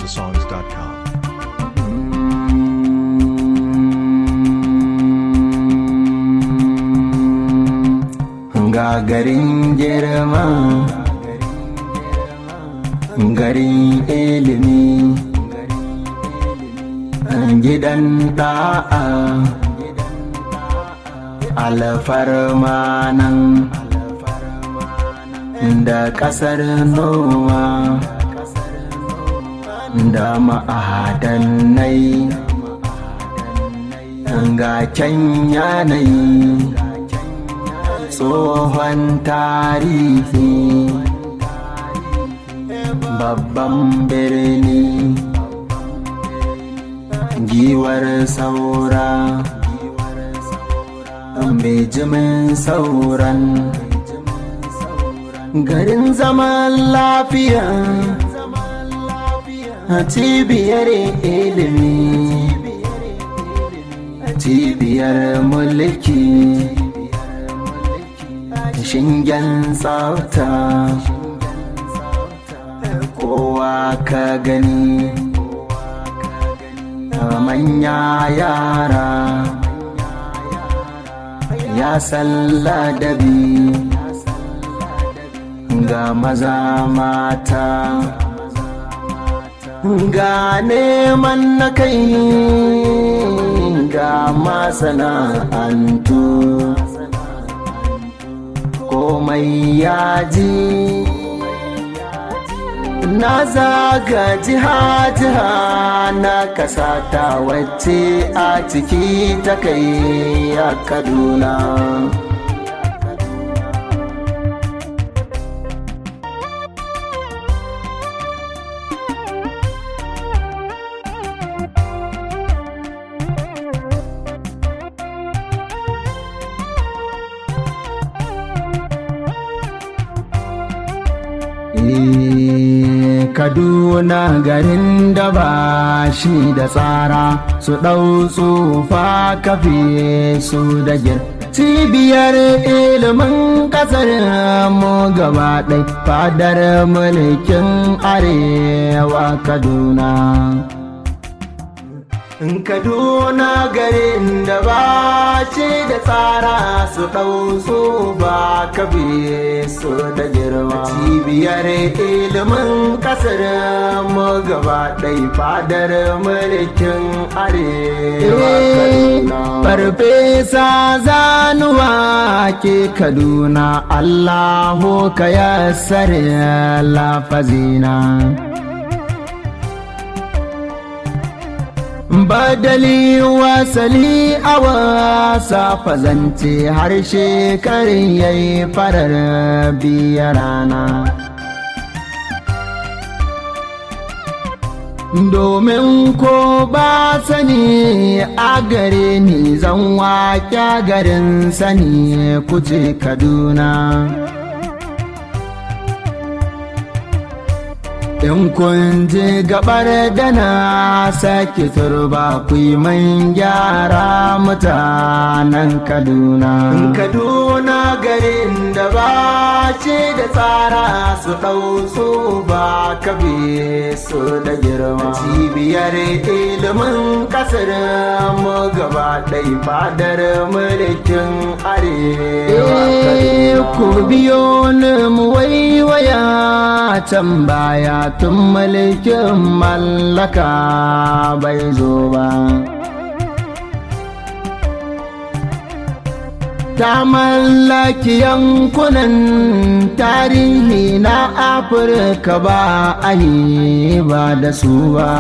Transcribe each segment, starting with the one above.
igbosongs.com. ga garin girma garin ilimi gidan da'a alfarma nan da ƙasar noma da ma'adanai ga can yanayi tsohon tarihi babban birni giwar saura bijimin sauran garin zaman lafiya cibiyar ilimi cibiyar mulki shingen tsafta kowa ka gani manya yara ya salladabi ga maza mata ga neman na kai ga masana'antu komai ya ji na zaga jiha-jiha na kasata wacce a ciki ta kai a kaduna Kaduna garin da ba shi da tsara su ɗau tsufa kafe su da gir. Cibiyar ilimin ƙasar mu gaba ɗai fadar mulkin arewa Kaduna. Kaduna garin da ba ce da tsara su ɗau su ba kabe su da girma. Cibiyar ilimin ƙasar mu gaba ɗai fadar mulkin arewa Kaduna. Farfesa zanuwa ke Kaduna Allahu ka yassare lafazina. badali wasali a wasa fazance harshe karin yayi farar biya rana domin ko ba sani a gare ni zan waƙa garin sani kuce kaduna In kun je gabar da na sake turba ku yi man gyara mutanen Kaduna. Kaduna garin da ba ce da tsara su ɗau su ba kabe su da girma. Cibiyar ilimin ƙasar mu gaba ɗai fadar mulkin arewa. Ku biyo ni mu waiwaya can baya tun mulkin mallaka bai zo ba. Ta mallaki yankunan tarihi na Afirka ba a yi ba da su ba.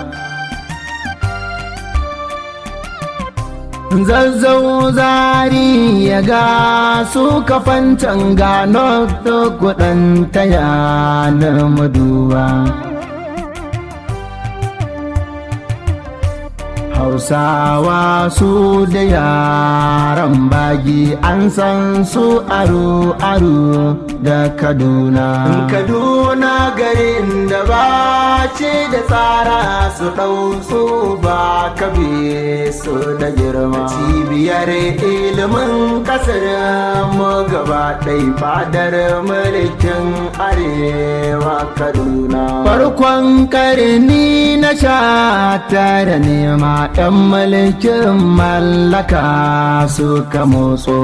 zazzau zari ya ga su kafancan gano kudin taya na maduba hausawa su da yaran bagi an san su aro-aro da kaduna kaduna garin da ba ce da tsara su ɗau su ba kabe su da girma cibiyar ilimin ƙasar mu gaba ɗai fadar mulkin arewa kaduna farkon karni na sha tara nema 'yan mulkin mallaka suka motso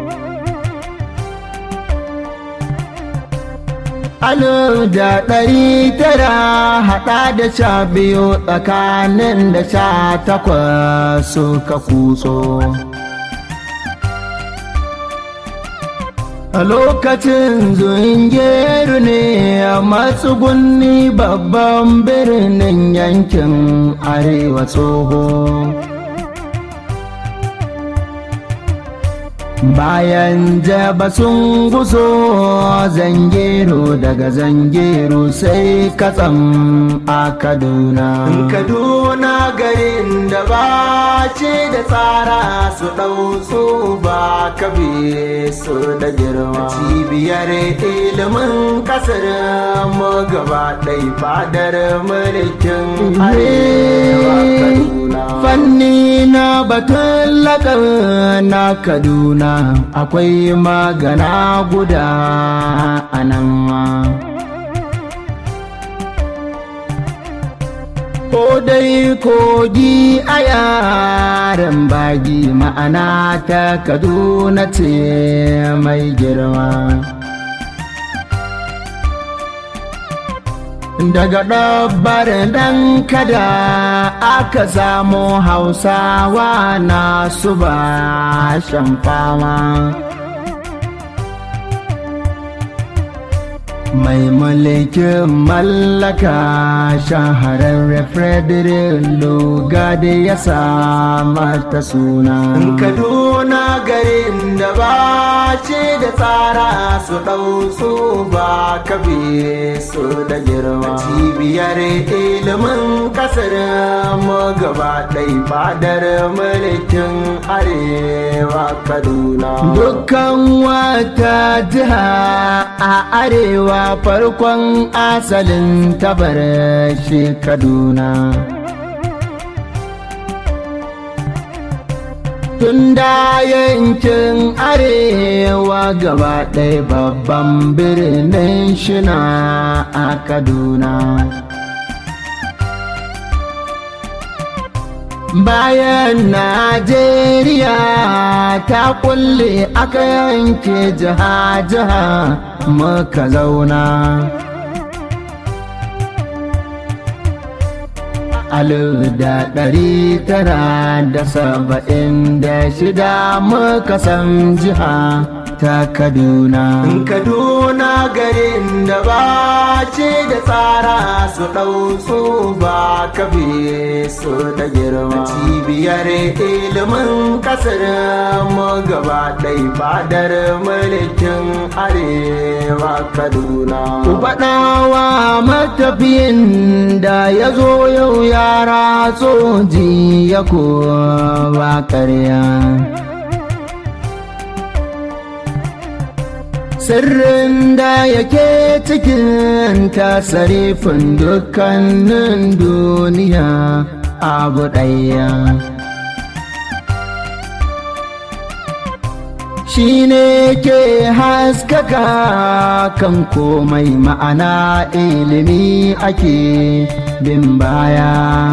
Alif da ɗari tara haɗa da sha biyu tsakanin da sha takwas suka kutso. A lokacin zungeru ne a matsugunni babban birnin yankin arewa tsoho. Bayan jaba sun guso zangero daga zangero sai katsam a Kaduna. Kaduna garin da ba ce da tsara su ɗau su ba kabe su da girma. Cibiyar ilimin ƙasar mu gaba ɗai fadar mulkin arewa Kaduna. Fanni na batun laƙar na Kaduna. akwai magana guda a nan ko dai kogi a yaren bagi ma'ana ta kaduna ce mai girma daga ɗabbar dan kada aka samu hausawa na su ba shan fama mai mulkin mallaka shahararren frederick lugade ya samata suna kaduna garin da ba ce da tsara su ɗau su ba kabe su da girma cibiyar ilimin ƙasar mu gaba ɗai fadar mulkin arewa kaduna dukkan wata jiha a arewa farkon asalin tabar shi kaduna tun da yankin arewa gaba ɗaya babban birnin shina a kaduna bayan najeriya ta kulle aka yanke jiha-jiha muka zauna alif da ɗari tara da saba'in da shida muka san jiha ta kaduna kaduna garin da ba ce da tsara su ɗau su ba kabe su da girma cibiyar ilimin ƙasar mu gaba ɗai fadar mulkin arewa kaduna ku faɗawa matafiyin da ya zo yau yara tsoji ya kowa ƙarya sirrin da yake cikin tasarifin dukkanin duniya abu ɗaya shi ne ke haskaka kan komai ma'ana ilimi ake bin baya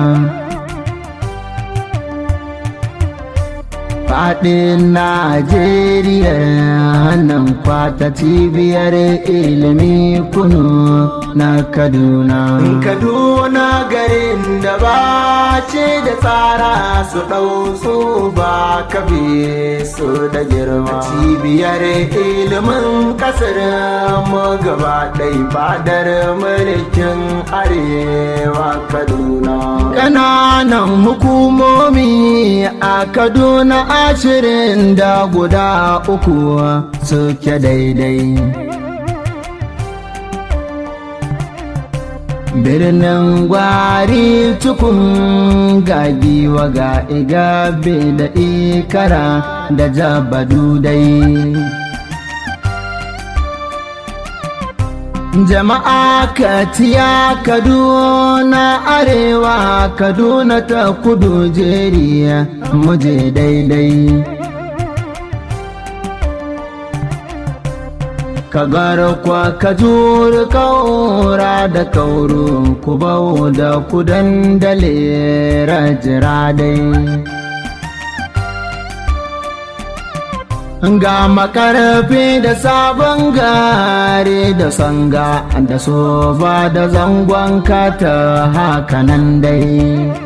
faɗin Najeriya nan kwata cibiyar ilimi kunu na Kaduna. Kaduna garin da ba ce da tsara su ɗau su ba kabe su da girma. Cibiyar ilimin ƙasar mu gaba ɗai fadar mulkin arewa Kaduna. Ƙananan hukumomi a Kaduna ashirin da guda uku suke daidai. birnin gwari tukun gagiwa ga igabe da ikara da jabadu dai jama'a katiya kaduna arewa kaduna ta kudu jeriya muje daidai ka garkwa ka juri kaura da kauru ku bau da kudan dale rajira dai ga makarfi da sabon gare da sanga da sofa da zangon kata hakanan dai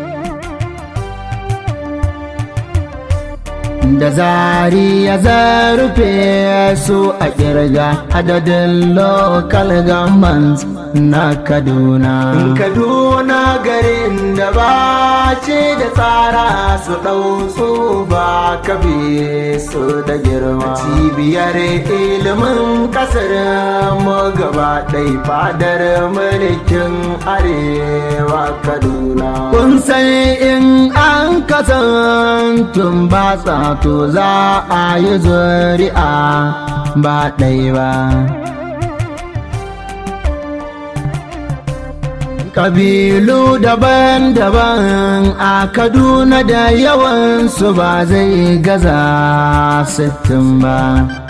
da zari ya zarfe su a kirga adadin local governments na kaduna kaduna garin da ba ce da tsara su ɗau su ba kabe su da girma cibiyar ilimin kasar mu gaba ɗai fadar mulkin arewa kaduna kun san in an kasantun ba to za a yi zuri'a ba ɗai ba Kabilu daban-daban a Kaduna da yawansu ba zai gaza sittin ba.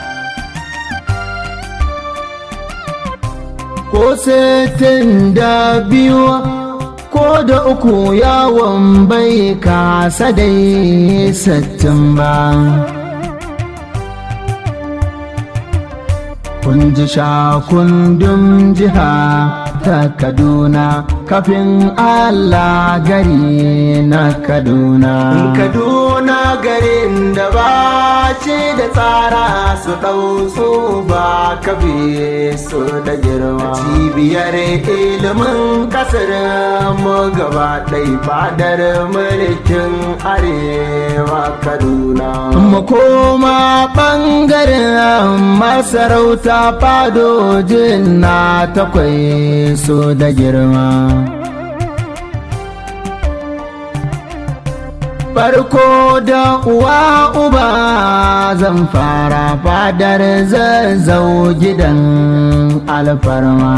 Ko sittin da biyu ko da uku yawon bai kasa dai sittin ba. Kun ji shakundun jiha ta Kaduna kafin Allah gari na Kaduna. Kaduna garin da ba ce da tsara su ɗau su ba kafe su da girma. Cibiyar ilimin kasar mu gaba ɗai fadar mulkin arewa Kaduna. Mu koma ɓangaren masarauta fadojin na takwai su da girma. Farko da uwa uba zan fara fadar zazzau gidan alfarma.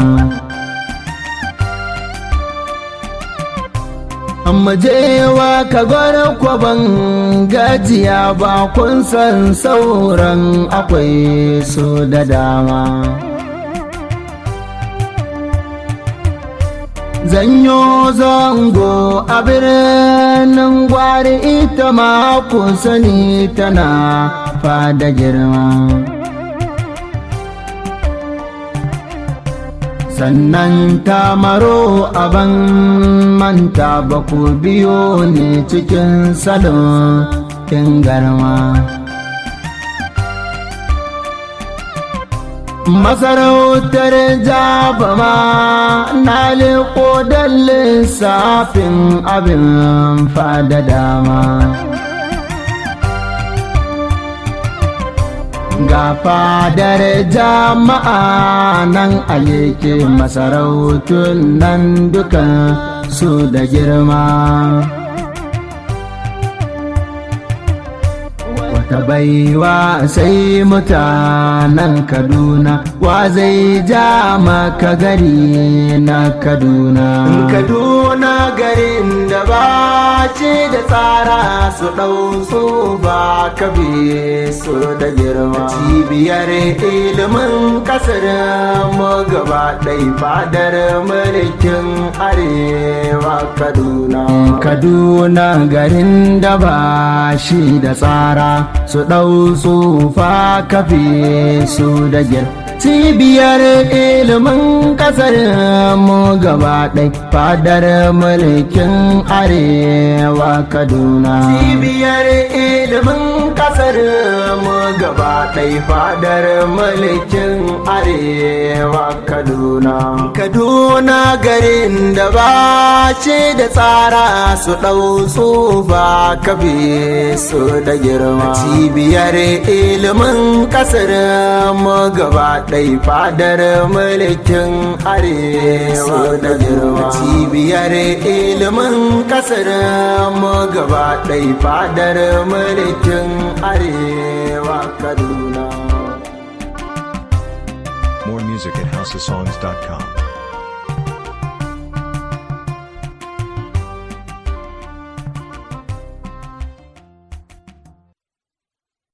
Majewa ka gwara kwaban gajiya ba kun san sauran akwai su da dama. zanyo zango a birnin gwari ita ma ku sani tana fada girma sannan ta maro aban manta ba ku biyo ne cikin salon kin garma masarautar jabama na liko don lissafin abin fada dama ga fadar jama'a nan a yake masarautun nan dukan su da girma ta baiwa sai mutanen kaduna wa zai ja maka gari na kaduna kaduna garin da ba ce da tsara su ɗau su ba kabe su da girma cibiyar ilimin kasar mu gaba ɗai fadar mulkin arewa kaduna kaduna garin da ba shi da tsara su ɗau tsufa kafe su da gir cibiyar ilimin ƙasar mu gaba ɗai fadar mulkin arewa kaduna cibiyar ilimin ƙasar mu gaba ɗai fadar mulkin arewa kaduna kaduna garin da ba ce da tsara su ɗau tsufa kafe su da girma cibiyar ilimin ƙasar mu gaba ɗai fadar mulkin arewa da girma cibiyar ilimin ƙasar mu gaba ɗai fadar mulkin arewa kaduna More music at houseofsongs.com.